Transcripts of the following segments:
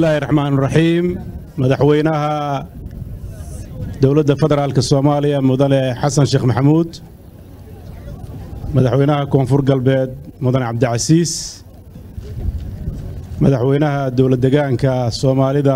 bismillahi raxmaan raxiim madaxweynaha dowladda federaalk soomaaliya mudane xasan sheekh maxamuud madaxweynaha koonfur galbeed mudane cabdicasiis madaxweynaha dowlad degaanka soomaalida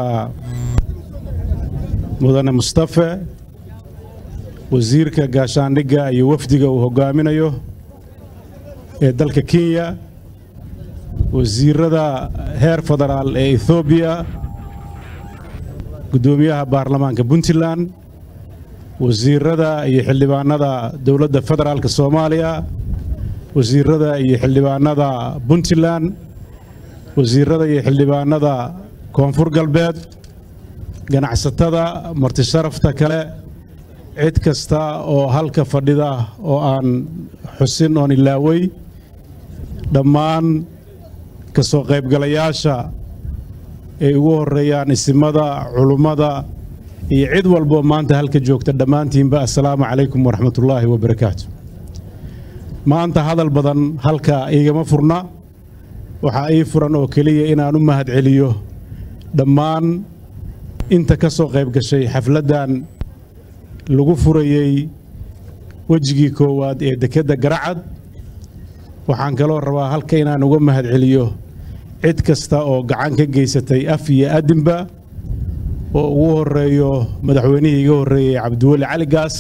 mudane mustafe wasiirka gaashaandhigga iyo wafdiga uu hoggaaminayo ee dalka kenya wasiirada heer federaal ee ethoobiya guddoomiyaha baarlamaanka puntland wasiirada iyo xildhibaanada dowladda federaalk soomaaliya wasiirada iyo xildhibaanada puntland wasiirada iyo xildhibaanada koonfur galbeed ganacsatada martisharafta kale cid kasta oo halka fadhida oo aan xusin oon ilaawey dhammaan ka soo qaybgalayaasha ay ugu horreeyaan isimada culummada iyo cid walboo maanta halka joogta dhammaantiinba assalaamu calaykum waraxmatullaahi wabarakaatu maanta hadal badan halka iigama furna waxaa ii furan oo keliya inaan u mahad celiyo dhammaan inta ka soo qayb gashay xafladdan lagu furayey wejigii koowaad ee dekedda garacad waxaan kaloo rabaa halka inaan uga mahad celiyo cid kasta oo gacan ka geysatay af iyo adinba oo ugu horeeyo madaxweynihii iga horreeyey cabdiweli cali gaas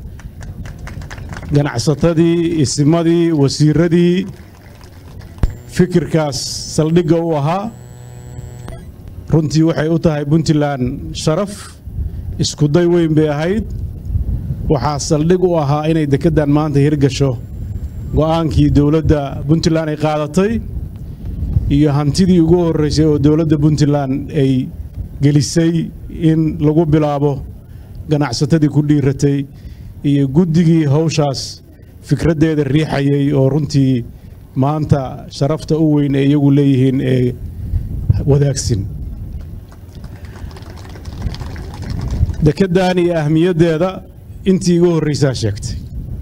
ganacsatadii isimadii wasiiradii fikirkaas saldhigga u ahaa runtii waxay u tahay puntland sharaf iskuday weyn bay ahayd waxaa saldhig u ahaa inay dekeddan maanta hirgasho go'aankii dowladda puntland ay qaadatay iyo hantidii ugu horraysay oo dowladda puntland ay gelisay in lagu bilaabo ganacsatadii ku dhiiratay iyo guddigii hawshaas fikraddeeda riixayay oo runtii maanta sharafta u weyn ee iyagu leeyihiin ee wadaagsin dekeddan iyo ahmiyaddeeda intii igu horraysaa sheegtay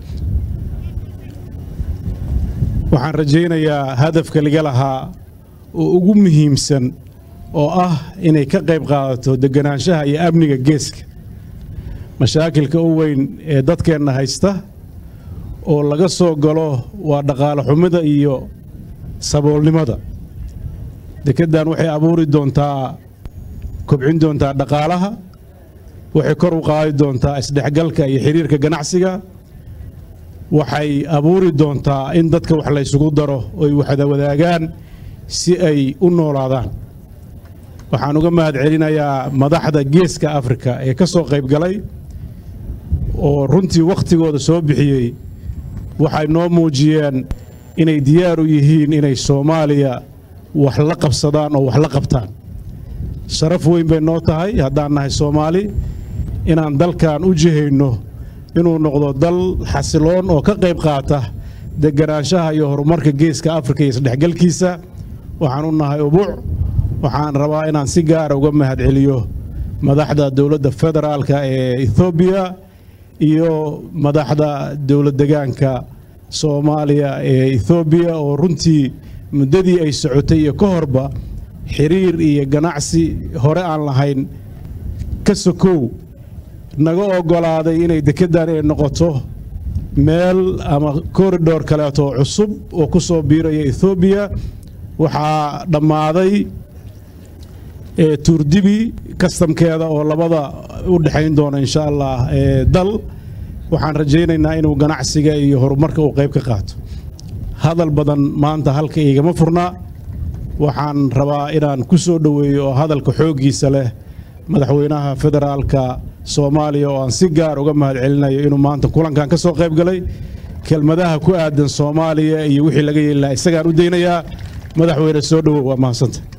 waxaan rajaynayaa hadafka laga lahaa oo ugu muhiimsan oo ah inay ka qayb qaadato deganaanshaha iyo amniga geeska mashaakilka u weyn ee dadkeenna haysta oo laga soo galo waa dhaqaale xumida iyo saboolnimada dekeddan waxay abuuri doontaa kobcin doontaa dhaqaalaha waxay kor u qaadi doontaa isdhexgalka iyo xiriirka ganacsiga waxay abuuri doontaa in dadka wax laysugu daro oy waxda wadaagaan si ay u noolaadaan waxaan uga mahad celinayaa madaxda geeska afrika ee ka soo qayb galay oo runtii wakhtigooda soo bixiyey waxay noo muujiyeen inay diyaar u yihiin inay soomaaliya wax la qabsadaan oo wax la qabtaan sharaf weyn bay noo tahay haddaan nahay soomaali inaan dalkan u jihayno inuu noqdo dal xasiloon oo ka qayb qaata deganaanshaha iyo horumarka geeska afrika iyo isdhexgalkiisa waxaan u nahay ubuuc waxaan rabaa inaan si gaara uga mahad celiyo madaxda dowladda federaalka ee ethoobiya iyo madaxda dowlad degaanka soomaaliya ee ethoobiya oo runtii muddadii ay socotay iyo ka horba xiriir iyo ganacsi hore aan lahayn ka sokow naga oggolaaday inay dekeddan ay noqoto meel ama koridhor kaleeto cusub oo ku soo biiraya ethoobiya waxaa dhammaaday tuurdibi kastamkeeda oo labada u dhexayn doona insha allah dal waxaan rajaynaynaa inuu ganacsiga iyo horumarka uu qayb ka qaato hadal badan maanta halka igama furnaa waxaan rabaa inaan ku soo dhoweeyo oo hadalka xooggiisa leh madaxweynaha federaalka soomaaliya oo aan si gaar uga mahad celinayo inuu maanta kulankan ka soo qayb galay kelmadaha ku aadan soomaaliya iyo wixii laga yeeli lahaa isagaan u daynayaa madaxweyne soo dhowow waa mahadsanta